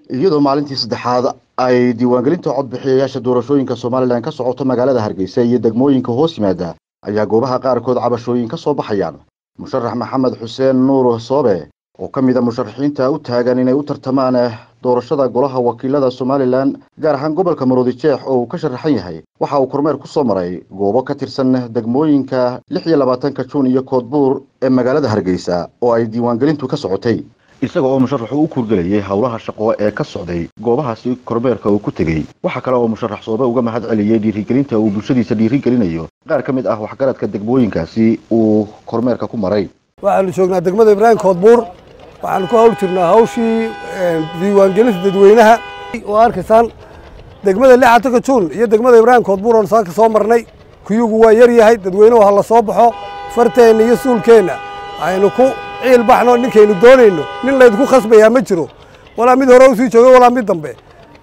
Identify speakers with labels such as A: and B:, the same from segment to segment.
A: iyadoo maalintii saddexaad ay diiwaangelinta codbixiyayaasha doorashooyinka somalilan ka socoto magaalada hargeysa iyo degmooyinka hoos yimaada ayaa goobaha qaarkood cabashooyin ka soo baxayaan musharax maxamed xuseen nuur soobe oo ka mid a musharaxiinta u taagan inay u tartamaan doorashada golaha wakiilada somalilan gaar ahaan gobolka maroodijeex oo uu ka sharaxan yahay waxa uu kormeer ku soo maray goobo ka tirsan degmooyinka lix iyo labaatanka juun iyo koodbuur ee magaalada hargeysa oo ay diiwaangelintu ka socotay isaga oo musharaxu u kurgelayay howlaha shaqo ee ka socday goobahaasi kormeerka uu ku tegey waxaa kale oo musharax soobe uga mahad celiyey dhiirigelinta uu bulshadiisa dhiirigelinayo qaar ka mid ah waxgaradka degmooyinkaasi uu kormeerka ku maray
B: waxaanu joognaa degmada ibraahim koodbuur waxaanu ku hawl jirnaa hawshii diiwaangelinta dadweynaha oo arkaysaan degmada lixatanka juun iyo degmada ibraahim koodbuur oon saaka soo marnay kuyugu waa yar yahay dadweynuhu ha la soo baxo farteenna iyo suulkeenna aynu ku ciil baxno ninkaynu doonayno nin laydinku khasbayaa ma jiro walaa mid hore u sii joogo walaa mid dambe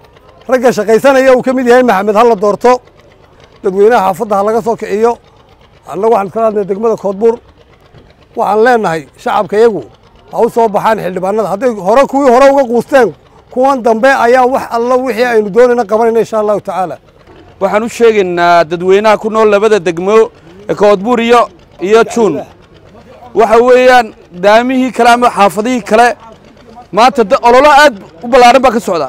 B: ragga shaqaysanaya uu ka mid yahay maxamed ha la doorto dadweynaha xaafadda ha laga soo kiciyo annagu waxaan iskala hadnay degmada koodbuur waxaan leenahay shacabka iyagu ha u soo baxaan xildhibaanada hadday hore kuwii hore uga quusteen kuwan dambe ayaa wax alla wixii aynu doonayna qabanayna insha allahu tacaala
C: waxaan u sheegaynaa dadweynaha ku nool labada degmo ee koodbuur iyo iyo juun waxa weeyaan daamihii kale ama xaafadihii kale maanta ololo aad u ballaaran baa ka socda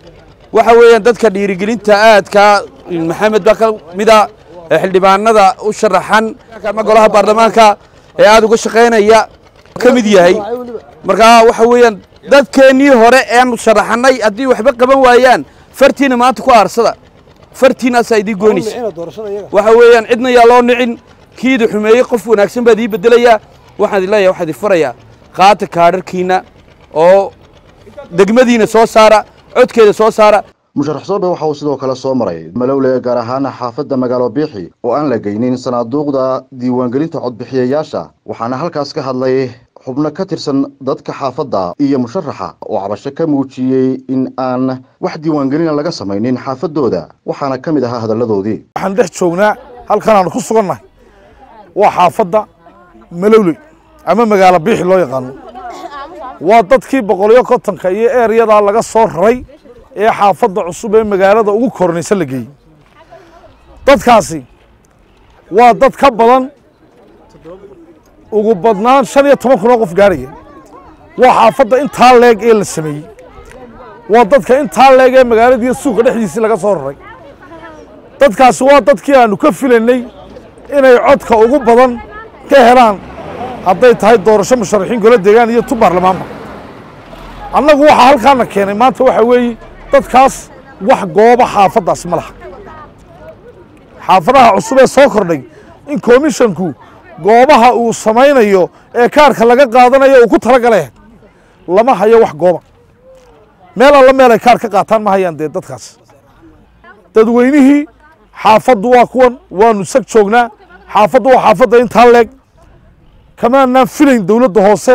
C: waxa weeyaan dadka dhiirigelinta aadka maxamed baa ka mida xildhibaanada u sharaxan ama golaha baarlamaanka ee aad uga shaqaynaya ka mid yahay markaa waxa weeyaan dadkeennii hore eanu sharaxannay haddii waxba qaban waayaan fartiina maanta ku aarsada fartiinaasaa idii goynaysa waxa weeyaan cidna yaa loo nicin kiida xumeeyey qof wanaagsan baad ii beddelayaa waxaan idin leeyahay waxaan idin farayaa qaata kaadharkiinna oo degmadiina soo saara codkeeda soo saara
A: musharax soobe waxa uu sidoo kale soo maray malowle gaar ahaan xaafadda magaalo biixi oo aan la geynin sanaaduuqda diiwaangelinta codbixiyayaasha waxaana halkaas ka hadlay xubno ka tirsan dadka xaafadda iyo musharaxa oo cabasho ka muujiyey in aan wax diiwaangelina laga samaynin xaafaddooda waxaana ka mid ahaa hadalladoodii
D: waxaan dhex joognaa halkan aanu ku sugannahay waa xaafadda malowley ama magaalo biixi loo yaqaano waa dadkii boqoliyo kontonka iyo eeryadaa laga soo raray ee xaafadda cusub ee magaalada ugu kornaysa la geeyey dadkaasi waa dad ka badan ugu badnaan shan iyo toban kun oo qof gaarhaya waa xaafadda intaa leeg ee la sameeyey waa dadka intaa leeg ee magaaladiiyo suuqa dhexdiisii laga soo raray dadkaasi waa dadkii aanu ka filaynay inay codka ugu badan ka helaan hadday tahay doorasho musharaxiin golo deegaan iyo tu baarlamaanba annagu waxaa halkaana keenay maanta waxa weeye dadkaas wax gooba xaafaddaasi ma laha xaafadaha cusub ee soo kordhay in komishanku goobaha uu samaynayo ee kaarka laga qaadanayo uu ku talagalay lama hayo wax gooba meel alla meel ay kaar ka qaataan ma hayaan dee dadkaas dadweynihii xaafaddu waa kuwan waanu sag joognaa xaafaddu waa xaafadda intaa leeg kamaanaan filayn dowladda hoose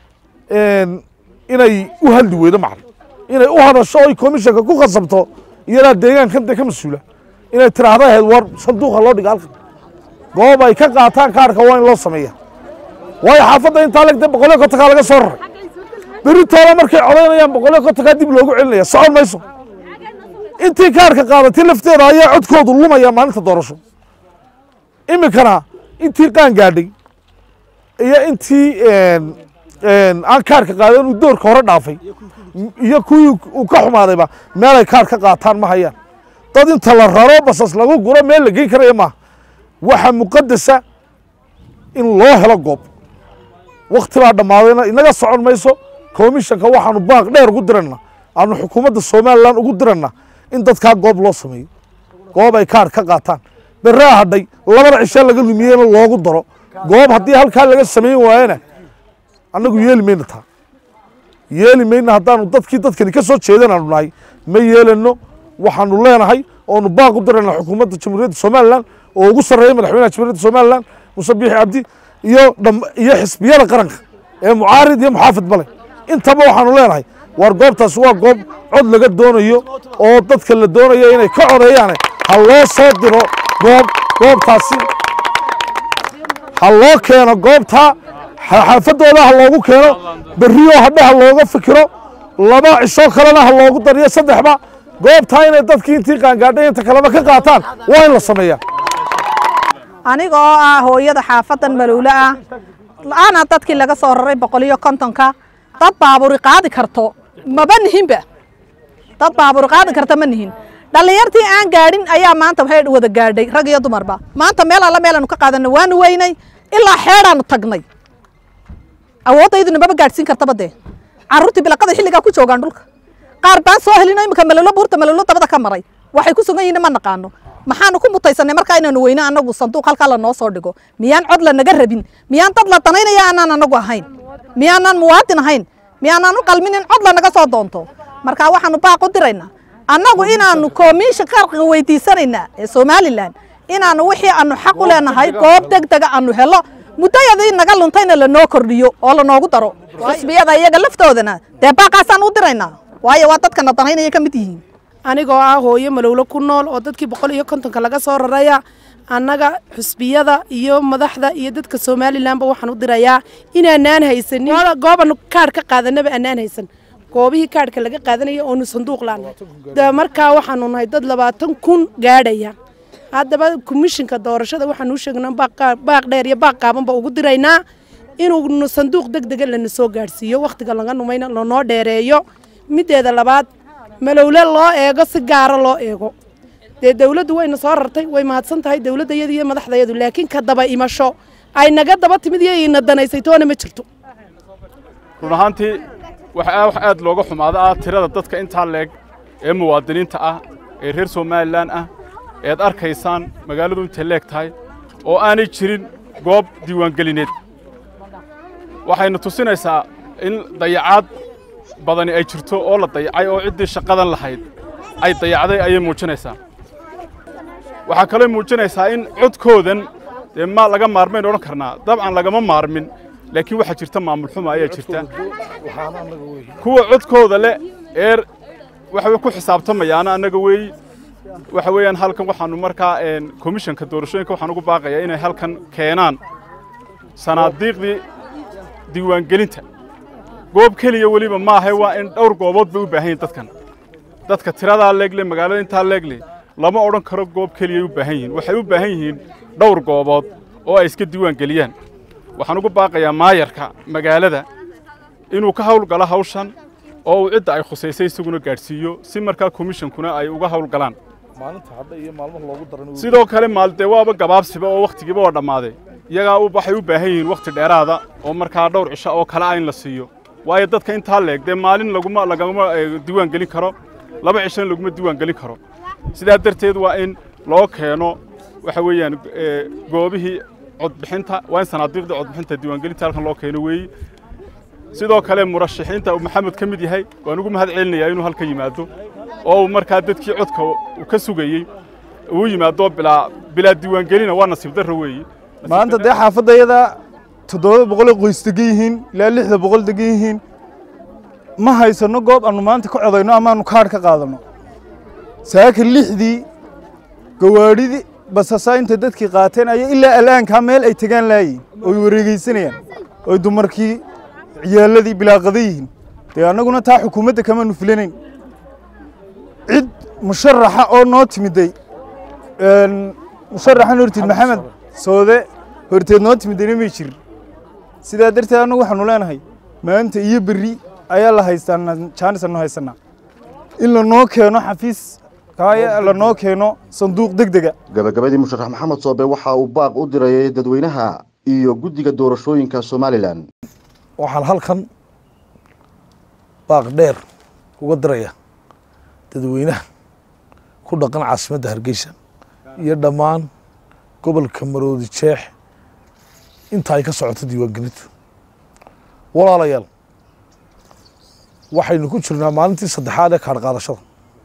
D: inay u hadli weydo macna inay u hadasho oy komishanka ku khasabto iyadaa deegaankan dee ka mas-uula inay tiraahda ahayd war sanduuqa loo dhiga halkan goob ay ka qaataan kaarka waa in loo sameeya waayo xaafadda intaa leeg dee boqoliyo kontonkaa laga soo raray berritooda markay codaynayaan boqoliyo kontonkaa dib loogu celinaya socon mayso intii kaarka qaadatay lafteeda ayaa codkoodu lumaya maalinta doorasho iminkana intii qaan gaadhay iyo intii aan kaarka qaadan uu doorka hore dhaafay iyo kuwii uu ka xumaadayba meel ay kaar ka qaataan ma hayaan dad inta la raro basas lagu guro meel la geyn karaya maaha waxa muqadasa in loo helo goob wakti baa dhammaadayna inaga socon mayso komishanka waxaanu baaq dheer ugu dirana aanu xukuumadda somalilan ugu dirana in dadkaa goob loo sameeyo goob ay kaar ka qaataan beraa hadhay labada cishe laga lumiyeyna loogu daro goob haddii halkaa laga samayn waayana annagu yeeli mayna taa yeeli mayna haddaanu dadkii dadkani ka soo jeedan aanu nahay ma yeelano waxaanu leenahay oonu baaq u dirana xukuumadda jamhuuriyadda somalilan oo ugu sarreeya madaxweynaha jamhuuriyadda somalilan muse biixi cabdi iyo iyo xisbiyada qaranka ee mucaarid iyo muxaafid bale intaba waxaanu leenahay war goobtaasi waa goob cod laga doonayo oo dadka la doonayo inay ka codeeyaane ha loo soo diro goob goobtaasi ha loo keeno goobta xaafadooda ha loogu keeno berriyo hadhe ha looga fikiro laba cisho kalena ha loogu dariyo saddexba goobtaa inay dadkii intii qaangaadhay inta kaleba ka qaataan waa in la sameeyaa
E: aniga oo ah hooyada xaafadan malowle ah ana dadkii laga soo raray boqol iyo kontonka dad baaburi qaadi karto maba nihinba dad baaburi qaadi karta ma nihin dhallinyartii aan gaadhin ayaa maanta waxay wada gaadhay rag iyo dumarba maanta meel alla meelaanu ka qaadanay waanu weynay ilaa xeedhaanu tagnay awoodayduna maba gaadhsiin kartaba dee carruurtii bilaqada xilligaa ku joogaan dhulka qaar baan soo helino iminka malolo buurta malolo dabada ka maray waxay ku sugan yihiin ma naqaano maxaanu ku mutaysanay markaa inaanu weyno anagu sanduuq halkaa lanoo soo dhigo miyaan cod lanaga rabin miyaan dad la danaynaya aanaan anagu ahayn miyaanaan muwaadin ahayn miyaanaan u qalmin in cod lanaga soo doonto marka waxaanu baaq u diraynaa annagu inaanu koomiisha qarqiga weydiisanaynaa ee somalilan inaanu wixii aanu xaq u leenahay goob deg dega aanu helo muddayadii naga luntayna lanoo kordhiyo oo lanoogu daro xisbiyada iyaga laftoodana dee baaqaasaan u diraynaa waayo waa dadkana danaynaya ka mid yihiin
F: anigoo ah hooyo malowlo ku nool oo dadkii boqol iyo kontonka laga soo raraya annaga xusbiyada iyo madaxda iyo dadka somalilanba waxaan u dirayaa inaanaan haysanin goobanu kaadh ka qaadanaba anaan haysan goobihii kaadhka laga qaadanaya oonu sanduuq laanahay markaa waxaanu nahay dad labaatan kun gaadhaya haddaba komishinka doorashada waxaanu u sheegnaa baaq dheer iyo baaq qaabanba ugu diraynaa inuu sanduuq deg dega lana soo gaadhsiiyo wakhtiga laga numayna lanoo dheereeyo mideeda labaad malowle loo eego si gaara loo eego dee dawladdu wayna soo rartay way mahadsan tahay dawladdayadu iyo madaxdayadu laakiin ka daba imasho ay naga daba timid iyo ina danaysay toona ma jirto
G: run ahaantii waxa wax aad looga xumaado ah tirada dadka intaa leeg ee muwaadiniinta ah ee reer somalilan ah eed arkaysaan magaaladu intay leeg tahay oo aanay jirin goob diiwaangelineed waxayna tusinaysaa in dayacaad badani ay jirto oo la dayacay oo ciddii shaqadan lahayd ay dayacday ayay muujinaysaa waxaa kaloo muujinaysaa in codkoodan dee ma laga maarmayn odhan karnaa dabcan lagama maarmin laakiin waxaa jirta maamul xuma ayaa jirta kuwa codkooda leh eer waxa ku xisaabtamayaana annaga weeyi waxa weeyaan halkan waxaanu markaa komishanka doorashooyinka waxaan ugu baaqayaa inay halkan keenaan sanaadiiqdii diiwaangelinta goob keliya weliba maaha waa in dhowr goobood bay u baahan yihin dadkan dadka tiradaa leegle magaalada intaa leegle lama odhan karo goob keliyay u baahan yihiin waxay u baahan yihiin dhowr goobood oo ay iska diiwaan geliyaan waxaan ugu baaqayaa maayarka magaalada inuu ka hawlgalo hawshan oo uu cidda ay khusaysay isaguna gaadhsiiyo si markaa komishankuna ay uga hawlgalaan sidoo kale maaldee waaba gabaabsiba oo wakhtigiiba waa dhammaaday iyagaa waxay u baahan yihiin wakhti dheeraada oo markaa dhowr cisho oo kale ah in la siiyo waayo dadka intaa leeg dee maalin laguma lagama diiwaan gelin karo laba cishona laguma diiwaan gelin karo sidaa darteed waa in loo keeno waxa weeyaan goobihii codbixinta waa in sanaadiiqdii codbixinta diiwaangelinta halkan loo keeno weeyi sidoo kale murashaxiinta uu maxamed ka mid yahay waan ugu mahad celinayaa inuu halka yimaado oo uu markaa dadkii codka uu ka sugayey uu yimaado bilaa bilaa diiwaangelina waa nasiib darro weeyi
H: maanta dee xaafadayada toddoba boqolay qoys degan yihiin ilaa lixda boqol degan yihiin ma haysanno goob aanu maanta ka codayno amaanu kaadh ka qaadanno saaka lixdii gawaadhidii basasaynta dadkii qaateen ayaa ilaa al'aankaa meel ay tegaan laayihin oy wareegeysanayaan oy dumarkii ciyaaladii bilaaqada yihiin dee annaguna taa xukuumadda kamaanu filanayn cid musharaxa oo noo timiday musharaxan hortiid maxamed soode horteed noo timidayna may jirin sidaa darteed annagu waxaanu leenahay maanta iyo berri ayaa la haystaa jaanis anu haysanaa in lanoo keeno xafiis kaaya lanoo keeno sanduuq deg dega
A: gabagabadii musharax maxamed soobe waxa uu baaq u dirayay dadweynaha iyo guddiga doorashooyinka somalilan
D: waxaan halkan baaq dheer uga diraya dadweynaha ku dhaqan caasimadda hargeysa iyo dhammaan gobolka maroodi jeex inta ay ka socoto diiwaangelintu walaalayaal waxaynu ku jirnaa maalintii saddexaad ee kaadh qaadashada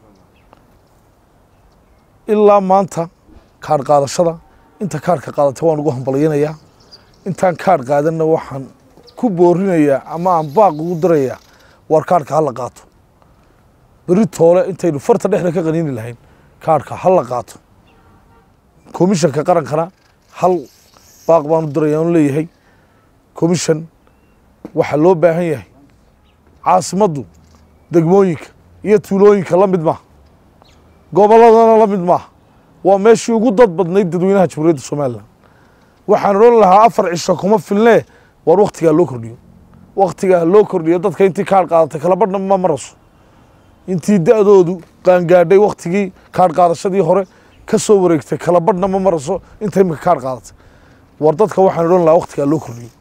D: ilaa maanta kaadh qaadashada inta kaadhka qaadata waan ugu hambalyanayaa intaan kaadh qaadanna waxaan ku boorinayaa ama aan baaq ugu dirayaa waar kaadhka ha la qaato beri toole intaynu farta dhexda ka qaniini lahayn kaadhka ha la qaato komishanka qarankana hal baaq baanu diraya anu leeyahay komishan waxaa loo baahan yahay caasimaddu degmooyinka iyo tuulooyinka la mid maaha gobolladana la mid maaha waa meeshii ugu dad badnayd dadweynaha jamhuuriyadda somalilan waxaan odhan lahaa afar cisho kuma filnee waar waktigaa loo kordhiyo waktigaa loo kordhiyo dadka intii kaadh qaadatay kala badhna ma maraso intii da-doodu qaangaadhay waktigii kaadh qaadashadii hore ka soo wareegtay kala badhna ma maraso inta imika kaadh qaadatay war dadka waxaan odhan lahaa waktigaa loo kordhiyo